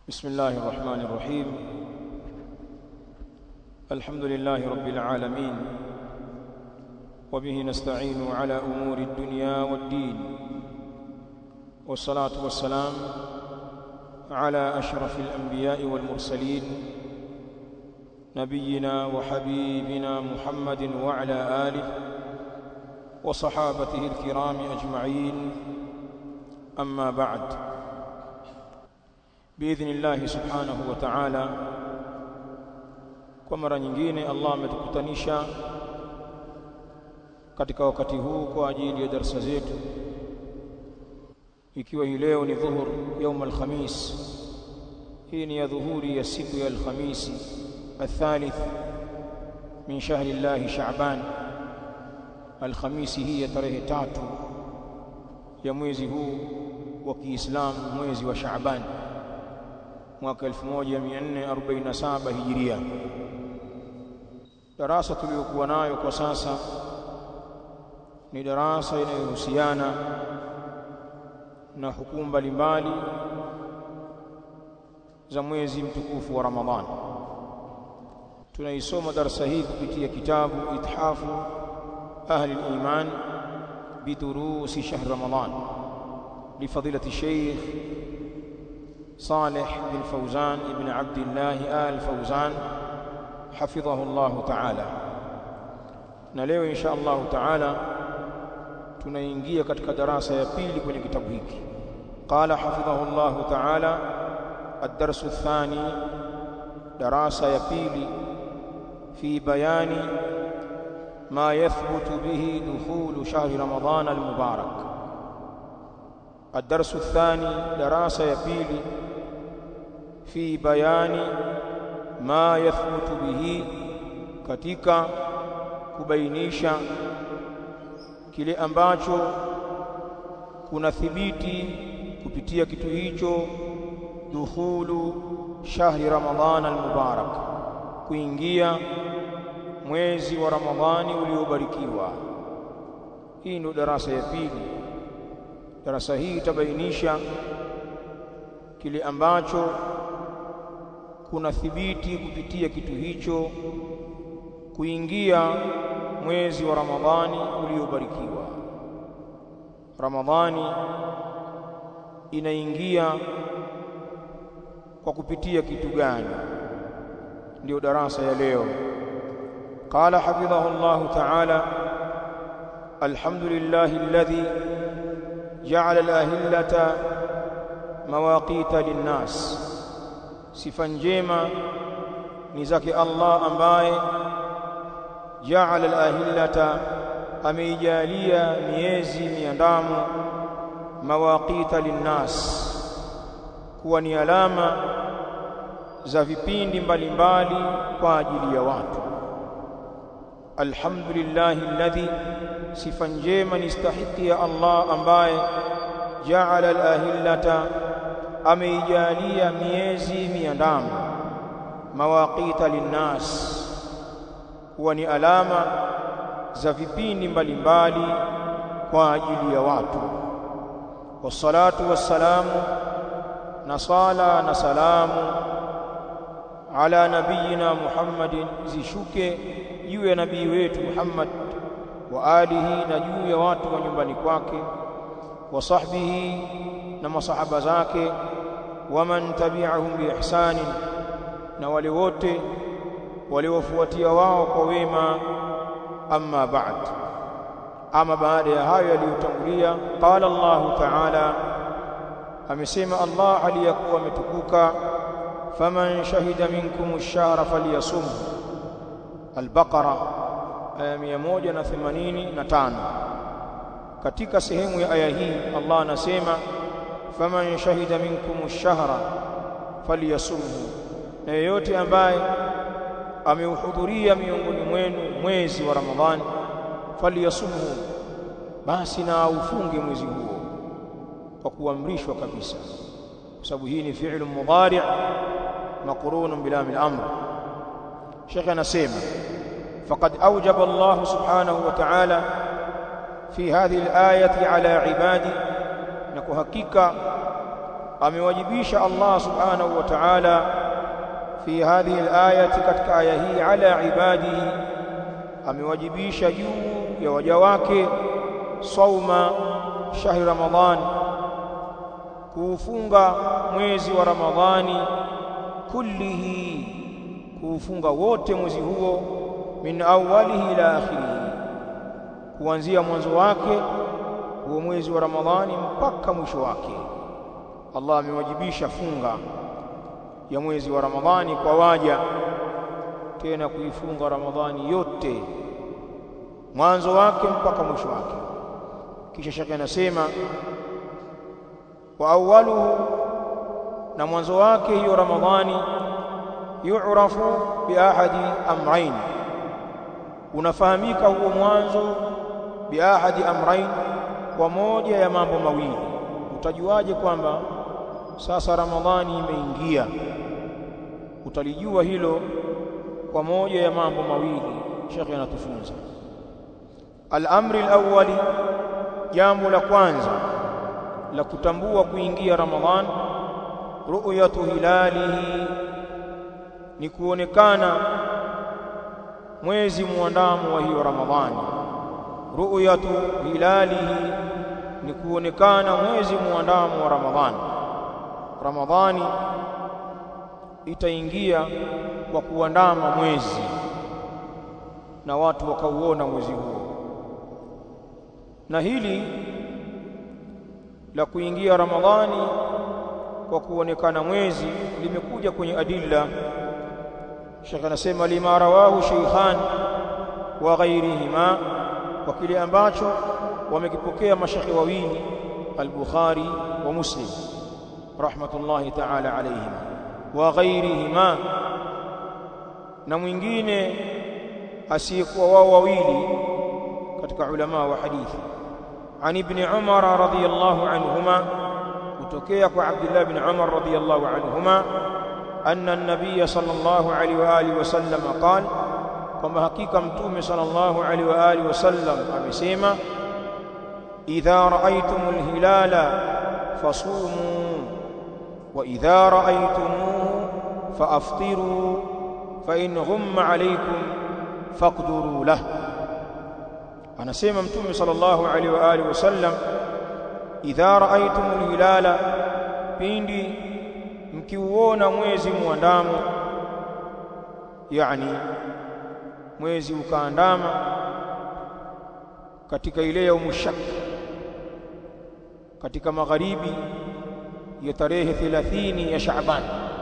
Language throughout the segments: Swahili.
بسم الله الرحمن الرحيم الحمد لله رب العالمين وبه نستعين على أمور الدنيا والدين والصلاة والسلام على أشرف الأنبياء والمرسلين نبينا وحبيبنا محمد وعلى آله وصحابته الكرام أجمعين أما بعد باذن الله subhanahu wa ta'ala kwa mara nyingine Allah ametukutanisha katika wakati huu kwa ajili ya darasa zetu ikiwa hii leo ni dhuhur يوم الخميس hii ni ya dhuhuri ya siku ya alhamisi الثالث من شهر الله شعبان alhamisi hii ya tarehe tatu ya mwezi huu wa Kiislamu mwezi wa Shaaban mwaka 1447 hijiria darasa tuliyokuwa nayo kwa sasa ni darasa inayohusiana na hukumu mbalimbali za mwezi mtukufu wa Ramadhani tunaisoma darasa hii kupitia kitabu ithafu ahli al-iman bidurusi shahr Ramadhan لفضيلة الشيخ صالح بن فوزان بن عبد الله آل فوزان حفظه الله تعالى na leo insha Allah taala tunaingia katika darasa ya pili kwenye kitabu hiki qala hafidhahu Allah taala ad-darsu ath-thani darasa ya pili fi bayani ma yathbutu bihi dukhulu shahri ramadan al-mubarak الدرس الثاني دراسة يبيلي في بيان ما يثبت به katika kubainisha kile ambacho kunathibiti kupitia kitu hicho dukhulu shahri ramadhan almubarak kuingia mwezi wa ramadhani uliobarikiwa hii ndio darasa ya pili darasa hii itabainisha kile ambacho kuna thibiti kupitia kitu hicho kuingia mwezi wa Ramadhani uliobarikiwa. Ramadhani inaingia kwa kupitia kitu gani? Ndio darasa ya leo. Qala hafidhahu Allah ta'ala alhamdulillahi alladhi جعل الأهلة مواقيت للناس sifa njema ni zake Allah ambaye jaala al-ahillata ameijalia miezi miandamo mawaqita linnas kuwa ni alama za vipindi mbalimbali kwa ajili ya watu alhamdulillahi alladhi sifa njema ni stahiki ya Allah ambaye jaala al-ahillata ameijalia miezi miandamo mawaqita linnas huwa ni alama za vipindi mbalimbali kwa ajili ya watu wassalatu wassalamu na sala na salamu ala nabiyina Muhammadin zishuke juu ya nabii wetu Muhammad wa alihi na juu ya watu wa nyumbani kwake wa sahbihi na masahaba zake waman tabi'ahum biihsani na wale wote waliofuatia wao kwa wema amma ba'd ama baada ya hayo yaliyotangulia qala Allah ta'ala amesema Allah aliyakuwa ametukuka faman shahida minkum ash-shahra falyasum al-baqara aya 185 katika sehemu ya aya hii Allah anasema faman shahida minkum ash-shahra falyasumhu na yeyote ambaye ameuhudhuria miongoni mwenu mwezi wa Ramadhani falyasumhu basi na aufunge mwezi huo kwa kuamrishwa kabisa kwa sababu hii ni fi'lu mudari' maqrun bilam al-amr Sheikh anasema faqad awjaba Allah subhanahu wa ta'ala fi hadhihi al-ayati ala ibadi na kwa hakika amewajibisha Allah subhanahu wa ta'ala fi hadhihi al-ayati katika aya hii ala ibadihi amewajibisha juu ya waja wake sauma shahri ramadhan kuufunga mwezi wa ramadhani kullihi kuufunga wote mwezi huo min awwalihi ila akhirihi kuanzia mwanzo wake huo mwezi wa ramadhani mpaka mwisho wake Allah amewajibisha funga ya mwezi wa ramadhani kwa waja tena kuifunga ramadhani yote mwanzo wake mpaka mwisho wake kisha shaka anasema wa awwaluhu na mwanzo wake hiyo ramadhani yu'rafu bi ahadi amrayn unafahamika huo mwanzo bi ahadi amrayn kwa moja ya mambo mawili utajuaje kwamba sasa ramadhani imeingia utalijua hilo kwa moja ya mambo mawili shekhi anatufunza al-amri al-awwali jambo la kwanza la kutambua kuingia ramadhan ru'yatu hilalihi ni kuonekana mwezi muandamo wa hiyo ramadhani ru'yatu hilalihi ni kuonekana mwezi muandamo wa ramadhani ramadhani itaingia kwa kuandama mwezi na watu wakauona mwezi huo na hili la kuingia ramadhani kwa kuonekana mwezi limekuja kwenye adilla Sheikh anasema lima rawahu shaykhan wa ghairihima kwa kile ambacho wamekipokea mashekhi wawili al-Bukhari wa Muslim rahmatullahi ta'ala alayhim wa ghairihima na mwingine asiyekuwa wao wawili katika ulama wa hadithi عن ابن عمر رضي الله عنهما وتكيك عبد الله بن عمر رضي الله عنهما أن النبي صلى الله عليه وآله وسلم قال كما حقيقة متوم صلى الله عليه وآله وسلم أمسيما إذا رأيتم الهلال فصوموا وإذا رأيتموه فأفطروا فإن غم عليكم فاقدروا له anasema mtume sallallahu alaihi wa alihi wasallam idha raaitumul hilala pindi mkiuona mwezi muandamo yani mwezi ukaandama katika ile ya umushak katika magharibi ya tarehe 30 ya Shaaban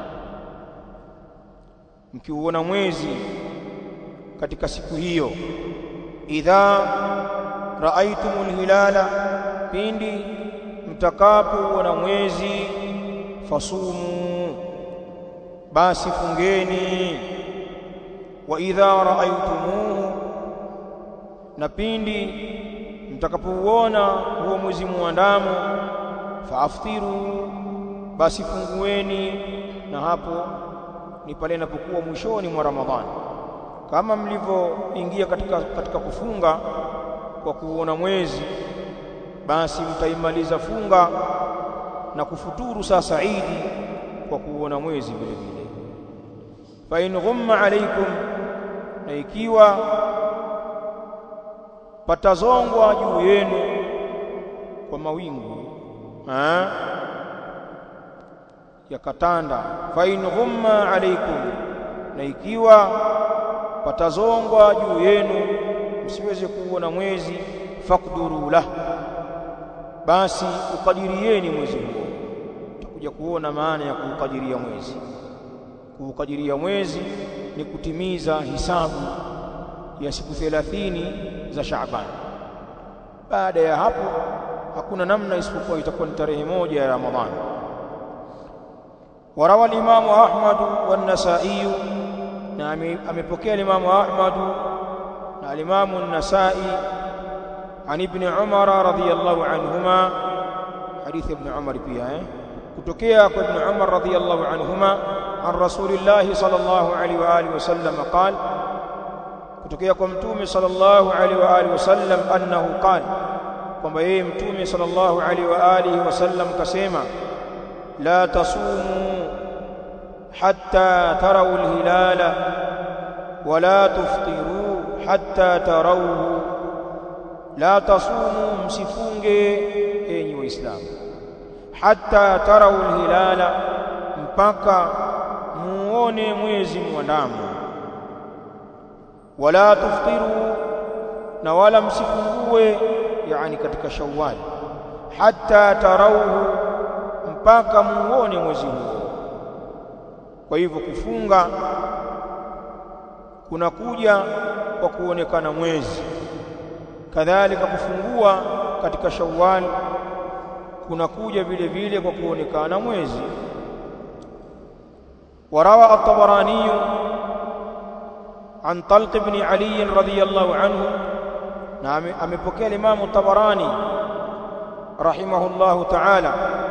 mkiuona mwezi katika siku hiyo idha raaitumul hilala pindi mtakapoona mwezi fasumu basi fungeni wa idha raaitumuhu na pindi mtakapouona huo mwezi muandamo faaftiru basi fungueni na hapo ni pale inapokuwa mwishoni mwa Ramadhani kama mlivyoingia katika, katika kufunga kwa kuona mwezi basi mtaimaliza funga na kufuturu sasa Idi kwa kuona mwezi vile vile fa in ghumma alaikum na ikiwa patazongwa juu yenu kwa mawingu ha? yakatanda fa in ghumma alaikum na ikiwa patazongwa juu yenu msiweze kuona mwezi fakduru lah basi ukadirieni mwezi huo utakuja kuona maana ya kuukadiria mwezi kuukadiria mwezi ni kutimiza hisabu ya siku 30 za Shaaban baada ya hapo hakuna namna isipokuwa itakuwa ni tarehe moja ya Ramadhani warawa al-Imam Ahmad wan-Nasa'i na amepokea al-Imam Ahmad na al-Imam an-Nasa'i عن ابن عمر رضي الله عنهما حديث ابن عمر pia eh kutokea kwa ibn Umar radhiyallahu anhuma an Rasulillah sallallahu alaihi wa alihi wasallam qal kutokea kwa mtume sallallahu alaihi wa alihi wasallam annahu qal kwamba yeye mtume sallallahu alaihi wa alihi wasallam kasema la tasumu hatta tarawu alhilala wala tuftiru hatta tarawhu la tasumu msifunge enyi waislamu hatta tarawu alhilala mpaka muone mwezi mwandamo wala tuftiru na wala msifungue yani katika shawwal hatta tarawhu mpaka muone mwezi huo kwa hivyo kufunga kunakuja kwa kuonekana mwezi kadhalika kufungua katika shawwal kunakuja vile vile kwa kuonekana mwezi وروى الطبراني عن طلق بن علي رضي الله عنه نعم امepokea الامام الطبراني رحمه الله تعالى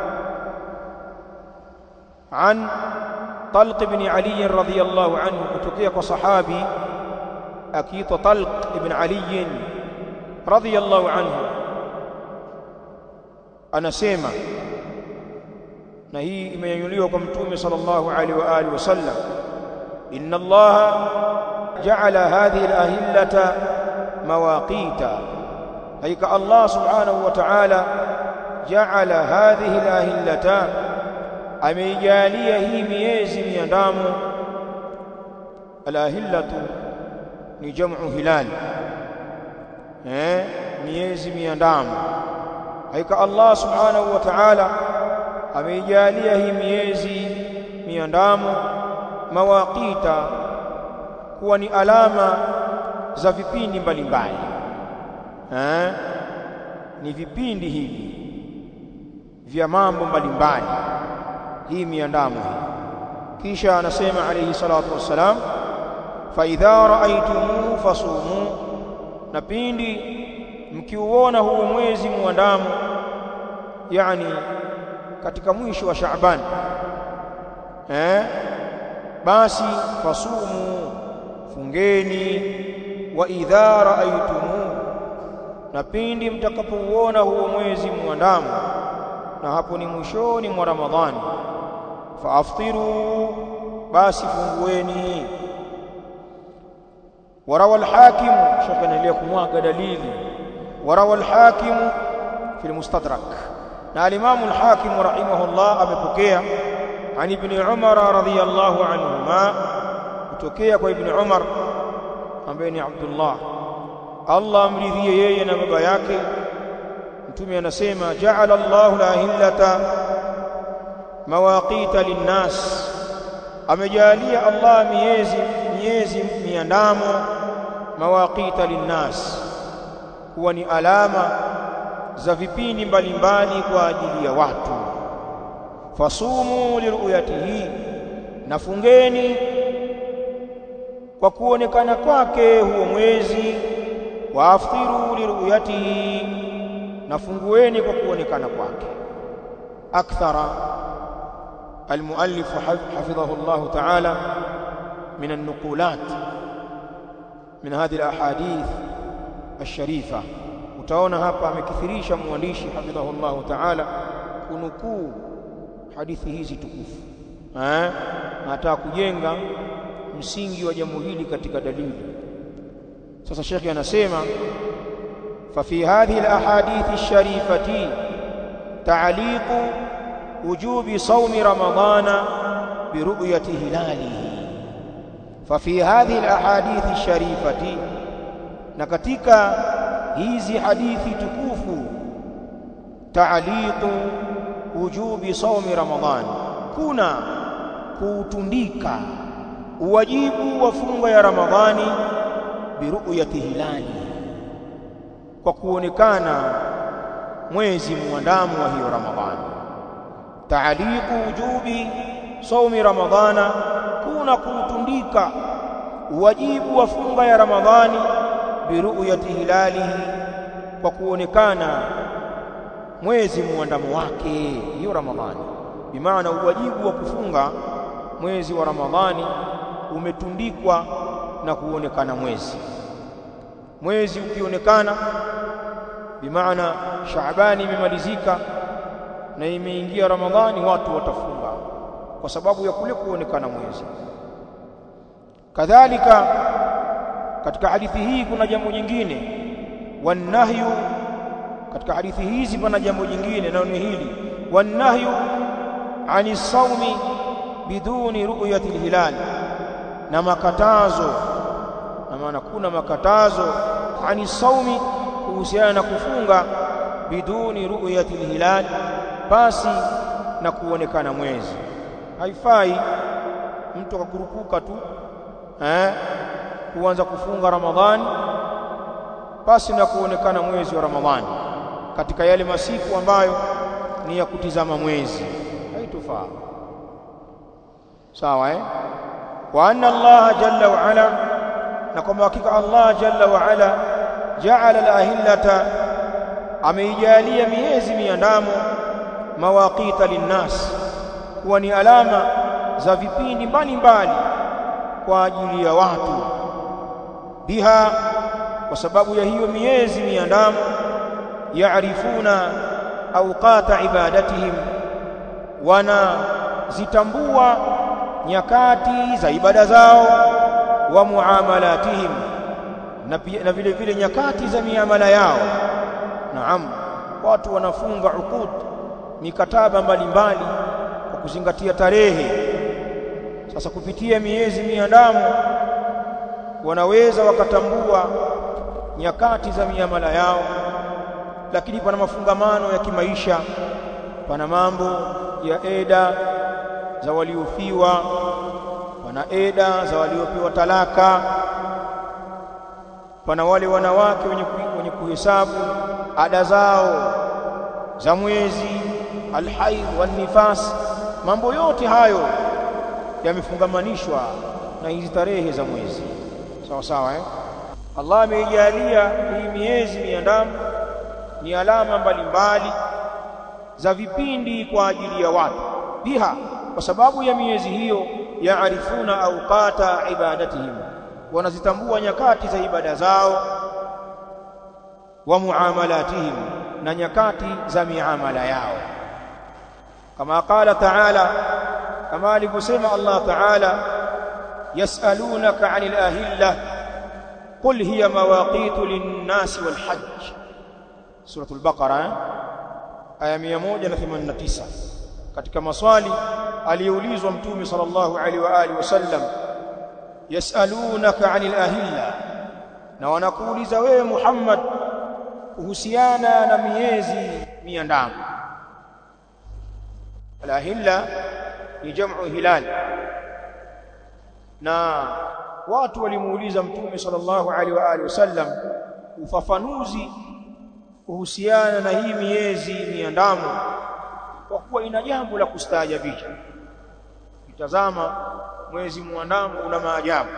عن طلق بن علي رضي الله عنه kutokea kwa sahabi akiitwa Talq ibn Ali radhiyallahu anhu anasema na hii imenyanyuliwa kwa mtume sallallahu alaihi wa alihi wasallam inna allaha ja'ala hadhihi al-ahillata mawaqita hakika allah subhanahu wa ta'ala ja'ala hadhihi al-ahillata ameijalia hii miezi miandamo al-ahillatu ni jam'u hilal eh miezi miandamo hakika allah subhanahu wa ta'ala ameijalia hii miezi miandamo mawaqita kuwa ni alama za vipindi mbalimbali eh ni vipindi hivi vya mambo mbalimbali hii miandamo hii kisha anasema alayhi salatu wassalam fa idha ra'aytumuhu fasumu na pindi mkiuona huu mwezi muandamo yani katika mwisho wa Shaaban eh basi fasumu fungeni wa idha raaytumu na pindi mtakapouona huo mwezi muandamo na hapo ni mwishoni mwa Ramadhani faaftiru basi fungueni warawa al-hakim shaka naendelea kumwaga dalili warawa al-hakim fi al-mustadrak na al-Imam al-Hakim rahimahullah amepokea an ibn Umar radhiyallahu anhuma kutokea kwa ibn Umar ambaye ni Abdullah Allah amridhie yeye na baba yake mtume anasema ja'ala Allahu la-ahillata mawaqita lin-nas amejalia Allah miezi miezi miandamo mawaqita lin-nas kuwa ni alama za vipindi mbalimbali kwa ajili ya watu fasumu liruyatihi nafungeni kwa kuonekana kwake huo mwezi waaftiru liruyatihi nafungueni kwa kuonekana kwake akthara المؤلف حفظه الله تعالى من النقولات من هذه الأحاديث الشريفة utaona hapa amekithirisha mwandishi hafidhahullahu ta'ala kunukuu hadithi hizi tukufu eh anataka kujenga msingi wa jambo hili katika dalili sasa shekhi anasema fa fi hadhihi alahadith alsharifati ta'liqu wujubi sawmi ramadana biruyati hilalihi fa fi hadhihi alahadith alsharifati na katika hizi hadithi tukufu ta'liqu wujubi sawmi ramadhan kuna kuutundika uwajibu wa funga ya ramadhani biruyati hilali kwa kuonekana mwezi muandamo wa hiyo ramadhani ta'liqu wujubi sawmi ramadhana kuna kuutundika uwajibu wa funga ya ramadhani biruyati hilalihi kwa kuonekana mwezi muandamo wake hiyo ramadhani bimaana uwajibu wa kufunga mwezi wa ramadhani umetundikwa na kuonekana mwezi mwezi ukionekana bimaana shaabani imemalizika na imeingia Ramadhani watu watafunga kwa sababu ya kule kuonekana mwezi kadhalika katika hadithi hii kuna jambo jingine wanahyu katika hadithi hizi pana jambo jingine nalo ni hili wanahyu ani saumi biduni ru'yati alhilal na makatazo na maana kuna makatazo ani saumi kuhusiana na kufunga biduni ru'yati alhilal basi na kuonekana mwezi haifai mtu akakurupuka tu eh kuanza kufunga Ramadhani basi na kuonekana mwezi wa Ramadhani katika yale masiku ambayo ni ya kutizama mwezi haitofaa sawa eh wa anna Allah jalla wa ala na kwamba hakika Allah jalla wa ala ja'ala al-ahillata ameijalia miezi miandamo mawaqita linnas kuwa ni alama za vipindi mbalimbali kwa ajili ya watu biha kwa sababu ya hiyo miezi miandamo yaarifuna awqata ibadatihim wana zitambua nyakati za ibada zao wa muamalatihim na, pia, na vile vile nyakati za miamala yao naam watu wanafunga uqud mikataba mbalimbali kwa kuzingatia tarehe sasa kupitia miezi miandamo wanaweza wakatambua nyakati za miamala yao lakini pana mafungamano ya kimaisha pana mambo ya eda za waliofiwa pana eda za waliopewa talaka pana wale wanawake wenye, wenye kuhesabu ada zao za mwezi alhaid wan nifas mambo yote hayo yamefungamanishwa na hizi tarehe za mwezi sawa sawa eh Allah ameijalia hii miezi miandamo ni alama mbalimbali za vipindi kwa ajili ya watu biha kwa sababu ya miezi hiyo yaarifuna awqata ibadatihim wanazitambua nyakati za ibada zao wa muamalatihim na nyakati za miamala yao kama qala ta'ala kama alivyosema Allah ta'ala yasalunaka 'anil ahillah qul hiya mawaqitu lin-nasi wal hajj suratul baqara aya 189 katika maswali aliyoulizwa mtume sallallahu alaihi wa alihi wasallam yasalunaka 'anil ahilla na wanakuuliza wewe Muhammad kuhusiana na miezi miandamo alahilla ni jamu hilal na watu walimuuliza mtume sallallahu alaihi wa alihi wasallam ufafanuzi kuhusiana na hii miezi miandamo kwa kuwa ina jambo la kustaajabisha kitazama mwezi muandamo una maajabu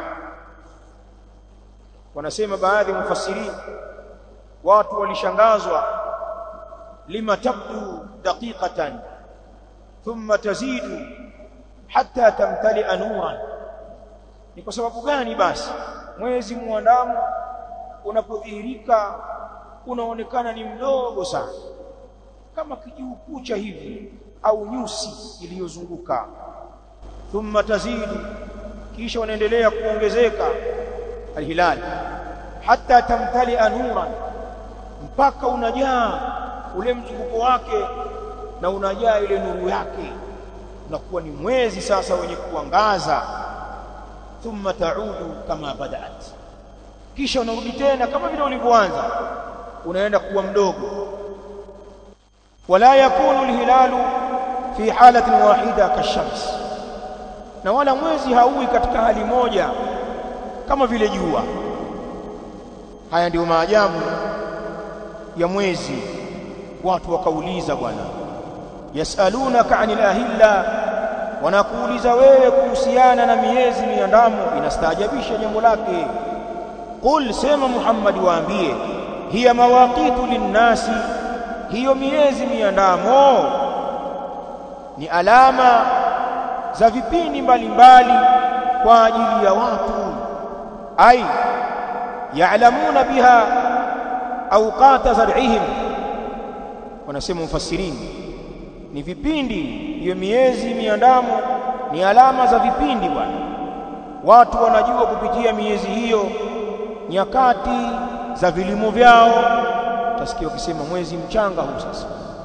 wanasema baadhi ya mufassirini watu walishangazwa lima tabdu daqiqatan thumma tazidu hatta tamtali'a nuran ni kwa sababu gani basi mwezi muandamo unapodhihirika unaonekana ni mdogo sana kama kijiukucha hivi au nyusi iliyozunguka thumma tazidu kisha unaendelea kuongezeka alhilal hatta tamtali'a nuran mpaka unajaa ule mzunguko wake na unajaa ile nuru yake unakuwa ni mwezi sasa wenye kuangaza thumma taudu kama badaat kisha unarudi tena kama vile ulivyoanza unaenda kuwa mdogo wala yakunu alhilalu fi halatin wahida kashams na wala mwezi haui katika hali moja kama vile jua haya ndio maajabu ya mwezi watu wakauliza bwana yasalunaka anil ahilla wanakuuliza wewe kuhusiana na miezi miandamo inastaajabisha jambo lake qul sema Muhammad waambie hiya mawaqitu linnasi hiyo miezi miandamo ni alama za vipindi mbalimbali kwa ajili ya watu ai ya'lamuna biha awqata zar'ihim wanasema mufassirini ni vipindi hiyo miezi miandamo ni alama za vipindi bwana watu wanajua kupitia miezi hiyo nyakati za vilimo vyao utasikia wakisema mwezi mchanga huu sasa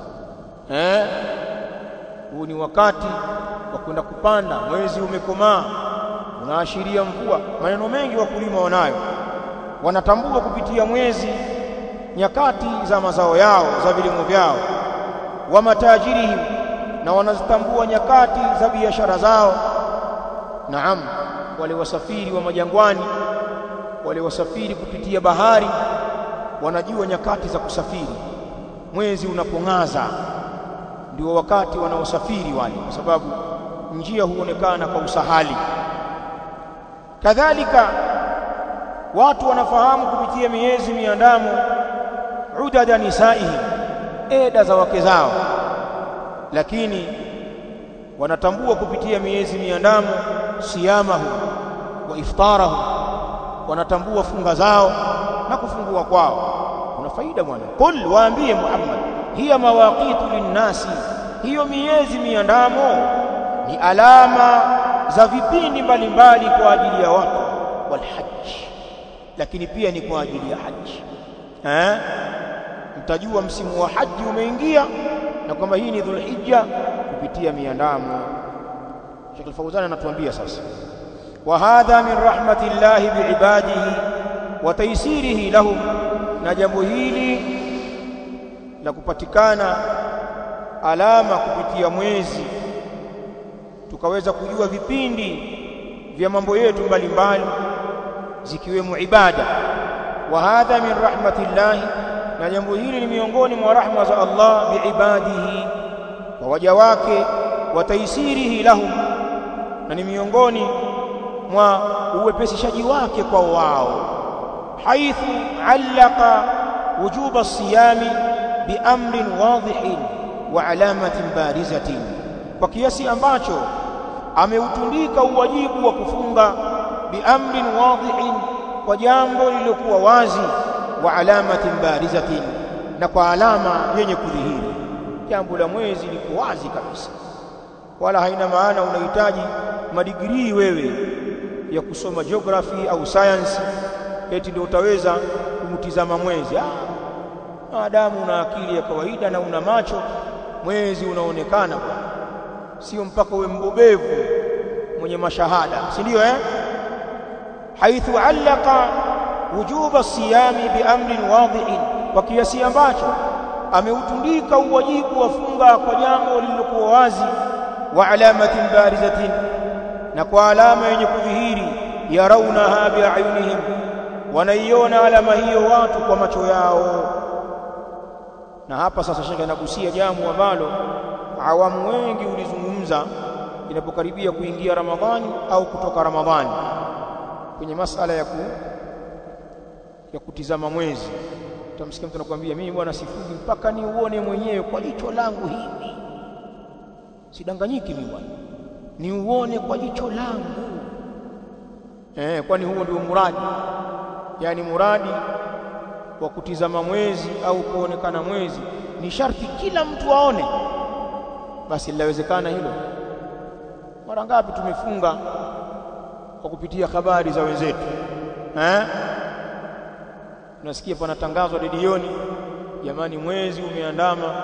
eh huu ni wakati wa kwenda kupanda mwezi umekomaa unaashiria mvua maneno mengi wakulima wanayo wanatambua kupitia mwezi nyakati za mazao yao za vilimo vyao wa matajirihim na wanazitambua nyakati za biashara zao naam wale wasafiri wa majangwani wale wasafiri kupitia bahari wanajua nyakati za kusafiri mwezi unapong'aza ndio wakati wanaosafiri wale kwa sababu njia huonekana kwa usahali kadhalika watu wanafahamu kupitia miezi miandamo udada nisaihim eda za wake zao lakini wanatambua kupitia miezi miandamo siyamahu wa iftarahu wanatambua funga zao na kufungua kwao kuna faida bwana qul waambie Muhammad hiya mawaqitu linnasi hiyo miezi miandamo ni alama za vipindi mbalimbali kwa ajili ya watu walhajj lakini pia ni kwa ajili ya haji eh mtajua msimu wa haji umeingia na kwamba hii ni dhulhijja kupitia miandamo Sheikh Al-Fawzan anatuambia sasa wa hadha min rahmatillahi biibadihi wa taysirihi lahum na jambo hili la kupatikana alama kupitia mwezi tukaweza kujua vipindi vya mambo yetu mbalimbali zikiwemo ibada wa hadha min rahmatillahi na jambo hili ni miongoni mwa rahma za Allah biibadihi kwa waja wake wa taysirihi lahum na ni miongoni mwa uwepesishaji wake kwa wao haithu allaka wujuba as-siyami biamrin wadhihin wa alamatin barizatin kwa kiasi ambacho ameutundika uwajibu wa kufunga biamrin wadhihin kwa jambo lililokuwa wazi wa alamatin barizatin na kwa alama yenye kudhihiri jambo la mwezi liko wazi kabisa wala haina maana unahitaji madigrii wewe ya kusoma geography au science eti ndio utaweza kumtizama mwezi ah maadamu una akili ya kawaida na una macho mwezi unaonekana bwana sio mpaka uwe mbobevu mwenye mashahada si ndio eh haithu allaka wujuba siyami biamrin wadhi'in kwa kiasi ambacho ameutundika uwajibu wa funga kwa jambo lililokuwa wazi wa alamatin barizatin na kwa alama yenye kudhihiri yarawnaha bi'ayunihim wanaiona alama hiyo watu kwa macho yao na hapa sasa shekhe anagusia jambo ambalo awamu wengi ulizungumza inapokaribia kuingia Ramadhani au kutoka Ramadhani kwenye masala ya ku, ya kutizama mwezi utamsikia mtu anakuambia mimi bwana sifungi mpaka niuone mwenyewe kwa jicho langu hili sidanganyiki mimi bwana niuone kwa jicho langu eh kwani huo ndio muradi yani muradi wa kutizama mwezi au kuonekana mwezi ni sharti kila mtu aone basi linawezekana hilo mara ngapi tumefunga kwa kupitia habari za wenzetu eh unasikia panatangazwa redioni jamani mwezi umeandama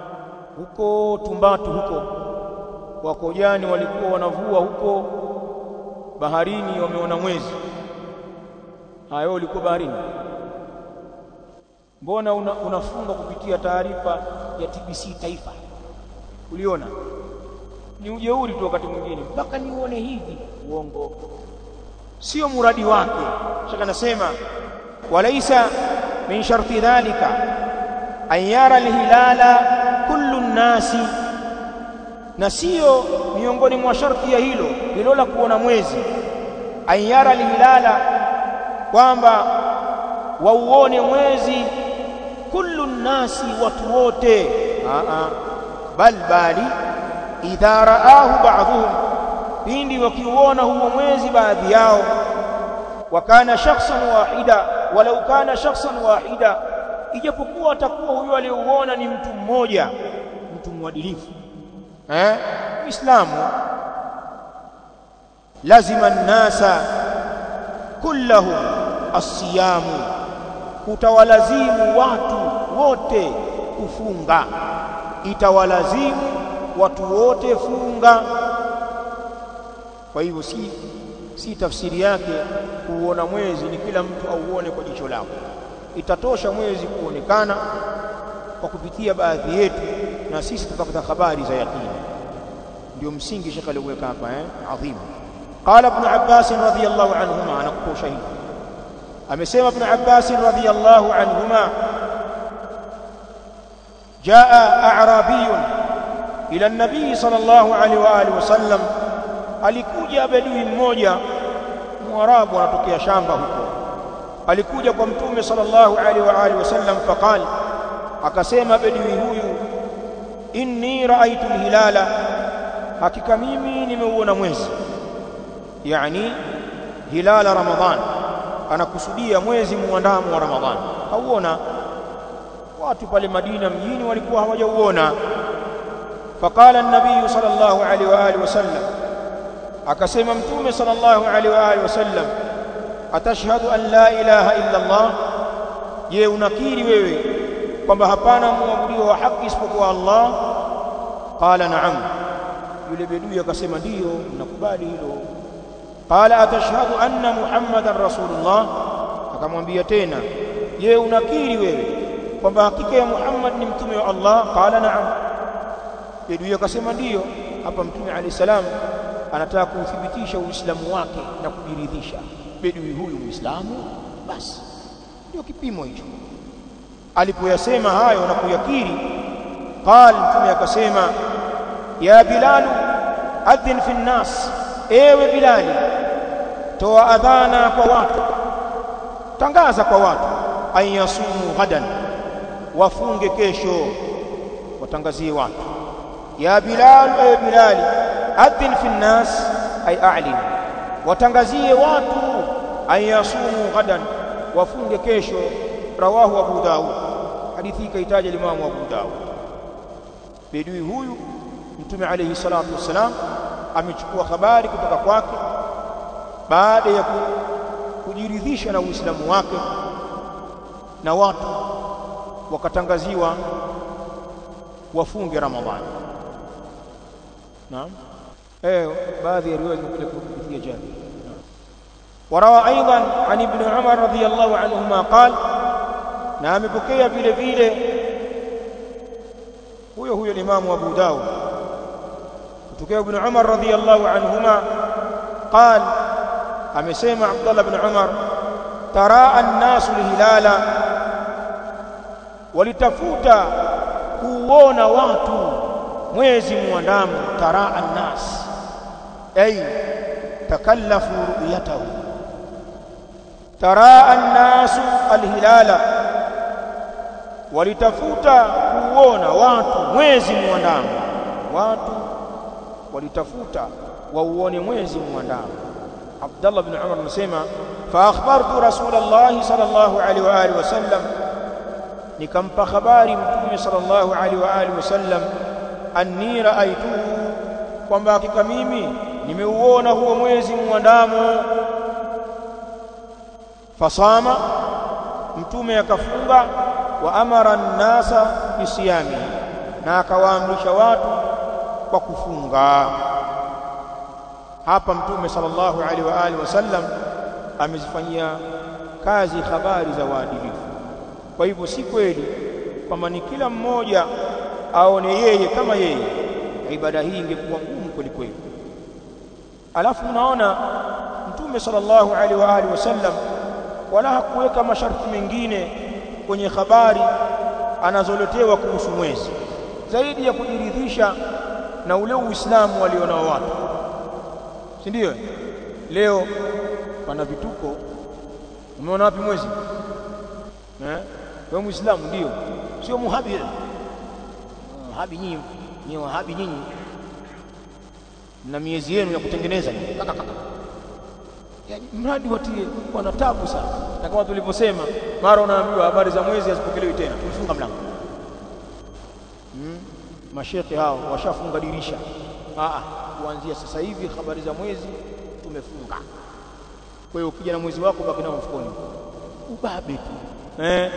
huko Tumbatu huko wakojani walikuwa wanavua huko baharini wameona mwezi hayo ulikuwa baharini mbona una, unafunga kupitia taarifa ya TBC taifa uliona ni ujeuri tu wakati mwingine mpaka nione hivi uongo sio muradi wake shaka nasema walaisa min sharti dhalika an yara alhilala kullu nnasi na sio miongoni mwa sharti ya hilo hilo la kuona mwezi an yara alhilala kwamba wauone mwezi kullu nnasi watu wote bal bali idha raahu ba'dhum pindi wakiuona huo mwezi baadhi yao wakana shakhsan wahida walau kana shakhsan wahida ijapokuwa atakuwa huyo aliyeuona ni mtu mmoja mtu mwadilifu eh Uislamu lazima nnasa kullahum asiyamu utawalazimu watu wote kufunga itawalazimu watu wote funga kwa hivyo si si tafsiri yake kuuona mwezi ni kila mtu auone kwa jicho lako itatosha mwezi kuonekana kwa kupitia baadhi yetu na sisi tukapata habari za yakini ndio msingi shekhe aliweka hapa eh adhim qala ibn abbas radhiyallahu anhuma anakupa ushahidi amesema ibn abbas radhiyallahu anhuma jaa a'rabiyun ila an-nabii sallallahu alaihi wa alihi wasallam alikuja bedui mmoja mwarabu anatokea shamba huko alikuja kwa mtume sallallahu alaihi wa alihi wasallam faqal akasema bedui huyu inni raaitu alhilala hakika mimi nimeuona mwezi yani hilala ramadhan anakusudia mwezi muandamo wa ramadhan hauona watu pale Madina mjini walikuwa hawajauona faqala an-nabiy sallallahu alaihi wa alihi wasallam akasema mtume sallallahu alaihi wa alihi wasallam atashhadu an la ilaha illa Allah je unakiri wewe kwamba hapana muabudiwa wa haki isipokuwa Allah qala na'am yule bedui akasema ndiyo nakubali hilo qala atashhadu anna muhammadan rasulullah akamwambia tena je unakiri wewe kwamba hakika ya Muhammad ni mtume wa Allah qala na'am bedui akasema ndiyo hapa mtume alayhi salam anataka kuuthibitisha uislamu wake na kujiridhisha bedui huyu muislamu basi ndio kipimo hicho alipoyasema hayo na kuyakiri qal mtume akasema ya bilal adhin fi nnas ewe bilali toa adhana kwa watu tangaza kwa watu ayasumu ghadan wafunge kesho watangazie watu ya bilal ewe bilali adhin fi nnas ay a'lin watangazie watu ayasumu ghadan wafunge kesho rawahu abu daud hadithi ikaitaja limamu abu daud bedui huyu mtume alayhi salatu wassalam amechukua habari kutoka kwake baada ya kujiridhisha na uislamu wake na watu wakatangaziwa wafunge ramadhani naam eh baadhi ya riwaya zimekuja kupitia jabir وروى ايضا عن ابن عمر رضي الله عنهما قال na amepokea vile vile huyo huyo Imam Abu Dawud kutokea Ibn Umar radhiyallahu anhuma قال amesema Abdullah ibn Umar taraa an-nasu lihilala walitafuta kuona watu mwezi muandamo taraa an-nas ay takallafu ru'yatahu taraa an-nasu al-hilala walitafuta kuona watu mwezi muandamo watu walitafuta wauone mwezi muandamo Abdullah ibn Umar anasema fa akhbartu Rasulullah sallallahu alaihi wa alihi wasallam nikampa habari mtume sallallahu alaihi wa alihi wasallam anni raaituhu kwamba hakika mimi nimeuona huo mwezi muandamo fasama mtume akafunga wa amara an-nasa bisiyami na akawaamrisha watu kwa kufunga hapa mtume sallallahu alaihi wa alihi wasallam amezifanyia kazi habari za waadilifu kwa hivyo si kweli kwamba ni kila mmoja aone yeye kama yeye ibada hii ingekuwa ngumu kweli kweli alafu unaona mtume sallallahu alaihi wa alihi wasallam wala hakuweka masharti mengine kwenye habari anazoletewa kuhusu mwezi zaidi ya kujiridhisha na ule uislamu walionao watu si ndio leo pana vituko umeona wapi mwezi eh wewe muislamu ndio sio muhabi muhabi nyinyi ni wahabi nyinyi na miezi yenu ya kutengeneza yani mradi watie wana tabu sana na kama tulivyosema mara unaambiwa habari za mwezi hazipokelewi tena tumefunga mlango hmm? mashekhe hao washafunga dirisha ah kuanzia sasa hivi habari za mwezi tumefunga kwa hiyo ukija na mwezi wako baki nao mfukoni ubabe tu eh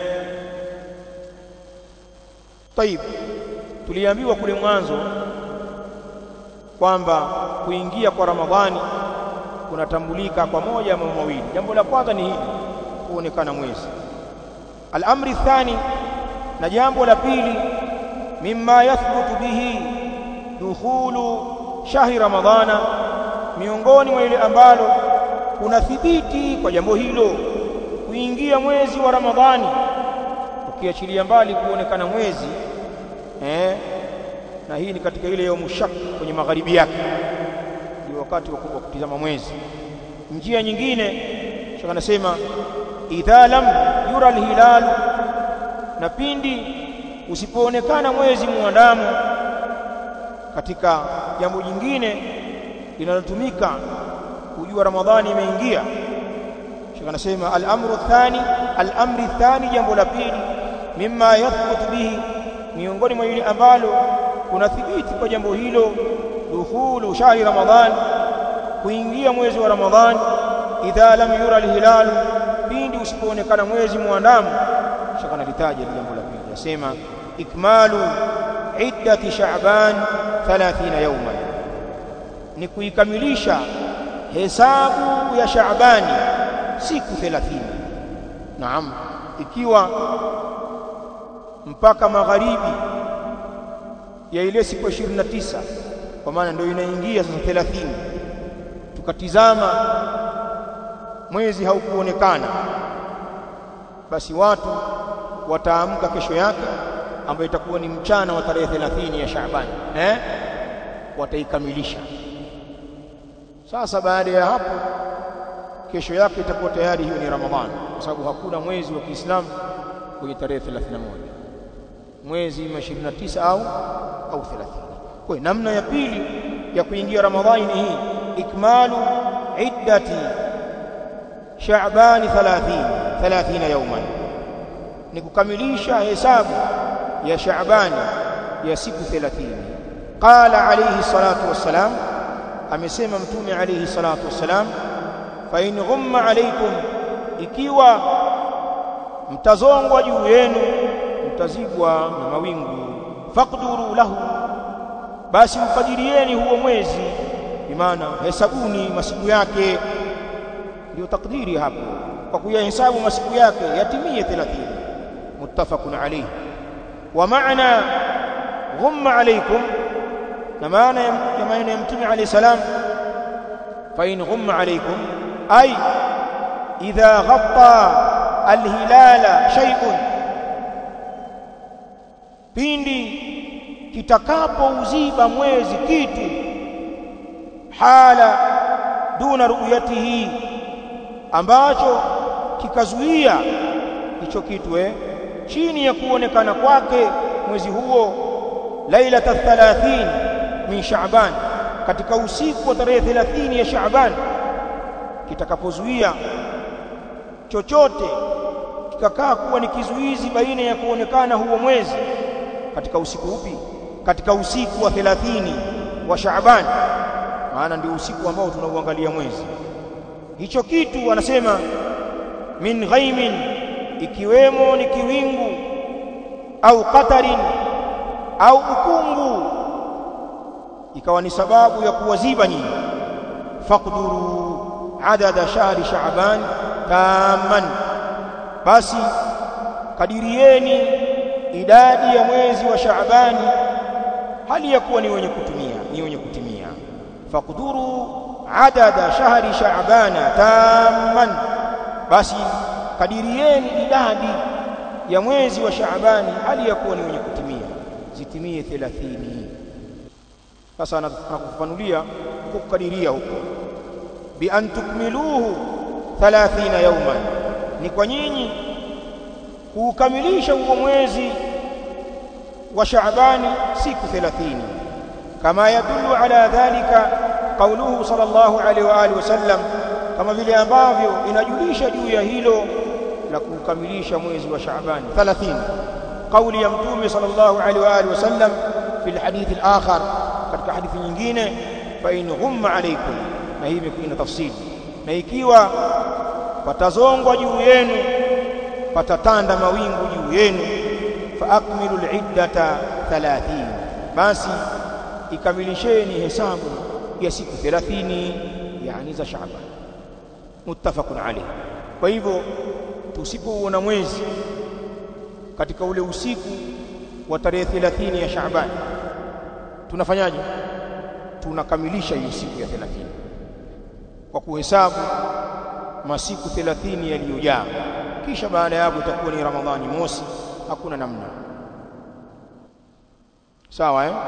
طيب tuliambiwa kule mwanzo kwamba kuingia kwa Ramadhani kunatambulika kwa moja ama mawili jambo la kwanza ni hili kuonekana mwezi al-amri thani na jambo la pili mimma yathbutu bihi dukhulu shahri ramadhana miongoni mwa ile ambalo kunathibiti kwa jambo hilo kuingia mwezi wa ramadhani ukiachilia mbali kuonekana mwezi eh na hii ni katika ile yaumu shak kwenye magharibi yake ndio wakati wa kutizama mwezi njia nyingine shaka anasema idha lam yura alhilal na pindi usipoonekana mwezi muandamo katika jambo jingine linalotumika kujua ramadhani imeingia shaka anasema al-amru thani al-amri thani jambo la pili mimma yathbutu bihi miongoni mwa ile ambalo kuna thibiti kwa jambo hilo dukhulu shahri ramadhan kuingia mwezi wa ramadhan idha lam yura alhilal pindi usipoonekana mwezi muandamo shaka nalitaja jambo la pili yasema ikmalu iddati sha'ban 30 yawman ni kuikamilisha hesabu ya Shaabani siku 30 naam ikiwa mpaka magharibi ya ile siku 29 kwa maana ndio inaingia sasa 30 tukatizama mwezi haukuonekana basi watu wataamka kesho yake ambayo itakuwa ni mchana wa tarehe 30 ya Shaaban eh wataikamilisha sasa baada ya hapo kesho yake itakuwa tayari hiyo ni Ramadhani kwa sababu hakuna mwezi wa Kiislamu kwenye tarehe 31 mwezi 29 au au 30 kwa namna ya pili ya kuingia Ramadhani ni hii ikmalu iddati Shaaban 30 30 yawman ni kukamilisha hesabu ya Shaabani ya siku 30 qala alayhi salatu wassalam amesema mtume alayhi salatu wassalam fa in ghumma alaykum ikiwa mtazongwa juu yenu mtazibwa na mawingu faqduru lahu basi mkadirieni huo mwezi bimaana hesabuni masiku yake ndio takdiri hapo kwa kuyahesabu masiku yake yatimie 30 muttafaqun alayhi wa maana ghumma alaykum na maana ya maneno ya mtume alayhi salam fa in ghumma alaykum ay idha ghatta alhilala shay'un pindi kitakapouziba mwezi kitu hala duna ru'yatihi ambacho kikazuia hicho kitu eh chini ya kuonekana kwake mwezi huo lailata 30 min Shaaban katika usiku wa tarehe 30 ya Shaaban kitakapozuia chochote kikakaa kuwa ni kizuizi baina ya kuonekana huo mwezi katika usiku upi katika usiku wa 30 wa Shaaban maana ndio usiku ambao tunauangalia mwezi hicho kitu anasema min ghaimin ikiwemo ni kiwingu au qatarin au ukungu ikawa ni sababu ya kuwaziba nyinyi faqduru adada shahri shaaban tamman basi kadirieni idadi ya mwezi wa shaabani hali ya kuwa ni wenye kutumia ni wenye kutimia faqduru adada shahri shaabana tamman basi kadirieni idadi ya mwezi wa shaabani hali ya kuwa ni wenye kutimia zitimie 30 sasa nakufanulia kukadiria huko bi an tukmiluhu 30 yawman ni kwa nyinyi kuukamilisha huo mwezi wa Shaabani siku 30 kama yadullu ala dhalika qauluhu sallallahu alaihi wa alihi wasallam kama vile ambavyo inajulisha juu ya hilo la kukamilisha mwezi wa Shaabani 30 kauli ya mtume sallallahu alaihi wa alihi wasallam fil hadithi al-akhar katika hadithi nyingine fa in ghumma alaykum na hii imekuwa tafsiri na ikiwa patazongwa juu yenu patatanda mawingu juu yenu fa akmilu al-iddata 30 basi ikamilisheni hesabu ya siku 30 yani za Shaaban muttafaqun alayh kwa hivyo tusipouona mwezi katika ule usiku wa tarehe 30 ya Shaaban tunafanyaje tunakamilisha hiyo siku ya 30 kwa kuhesabu masiku 30 yaliyojaa kisha baada ya hapo itakuwa ni Ramadhani mosi hakuna namna sawa eh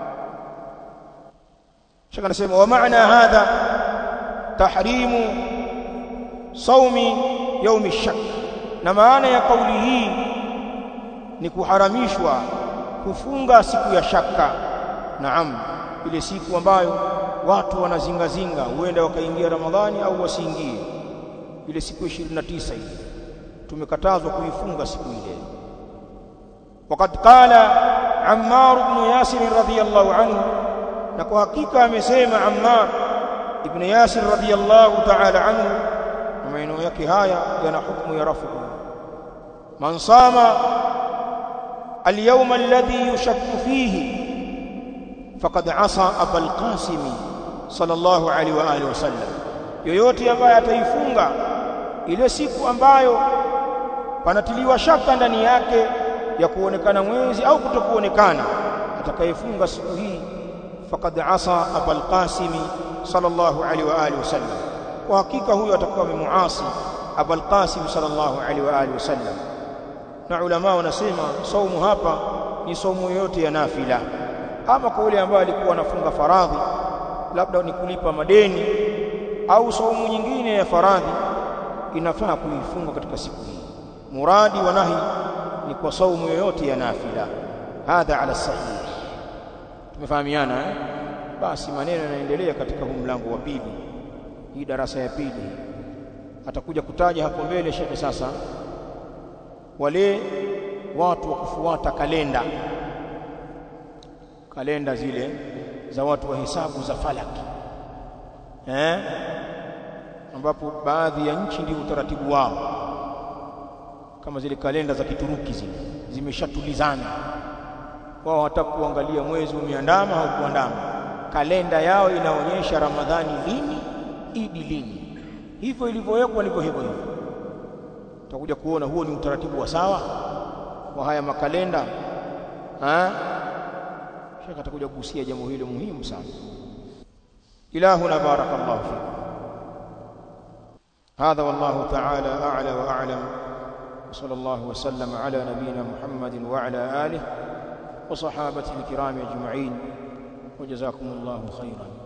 shaka nasema wa maana hadha tahrimu saumi yaumi shak na maana ya kauli hii ni kuharamishwa kufunga siku ya shaka naam ile siku ambayo watu wanazingazinga huenda wakaingia ramadhani au wasiingie ile siku 29 hii tumekatazwa kuifunga siku ile وقد قال عمار بن ياسر رضي الله عنه na kwa hakika amesema Ammar ibn Yasir radiyallahu ta'ala anhu maneno yake haya yana hukumu ya rafu man sama al-yawm alladhi yushakku fihi faqad asa abul qasim sallallahu alaihi wa alihi wasallam yoyote ambaye ataifunga ile siku ambayo panatiliwa shaka ndani yake ya kuonekana mwezi au kutokuonekana atakayefunga siku hii faqad asa abul qasim sallallahu alaihi wa alihi wasallam kwa hakika huyo atakuwa amemuasi abul qasim sallallahu alaihi wa alihi wasallam na ulama wanasema saumu hapa ni saumu yote ya nafila ama kwa yule ambaye alikuwa anafunga faradhi labda ni kulipa madeni au saumu nyingine ya faradhi inafaa kuifunga katika siku hii muradi wa nahi ni kwa saumu yoyote ya nafila hadha ala sahih tumefahamiana eh? basi maneno yanaendelea katika huu mlango wa pili hii darasa ya pili atakuja kutaja hapo mbele shekhe sasa wale watu wa kufuata kalenda kalenda zile za watu wa hesabu za falaki eh ambapo baadhi ya nchi ndio utaratibu wao kama zile kalenda za Kituruki zile zimeshatulizana wao hawataka kuangalia mwezi umeandama au kuandama kalenda yao inaonyesha Ramadhani lini Idi lini hivyo ilivyowekwa ndivyo hivyo hivyo tutakuja kuona huo ni utaratibu wa sawa wa haya makalenda ha shaka atakuja kuhusia jambo hilo muhimu sana ilahuna barakallahu fikum هذا والله تعالى أعلى وأعلم وصلى الله وسلم على نبينا محمد وعلى آله وصحابته الكرام أجمعين وجزاكم الله خيرا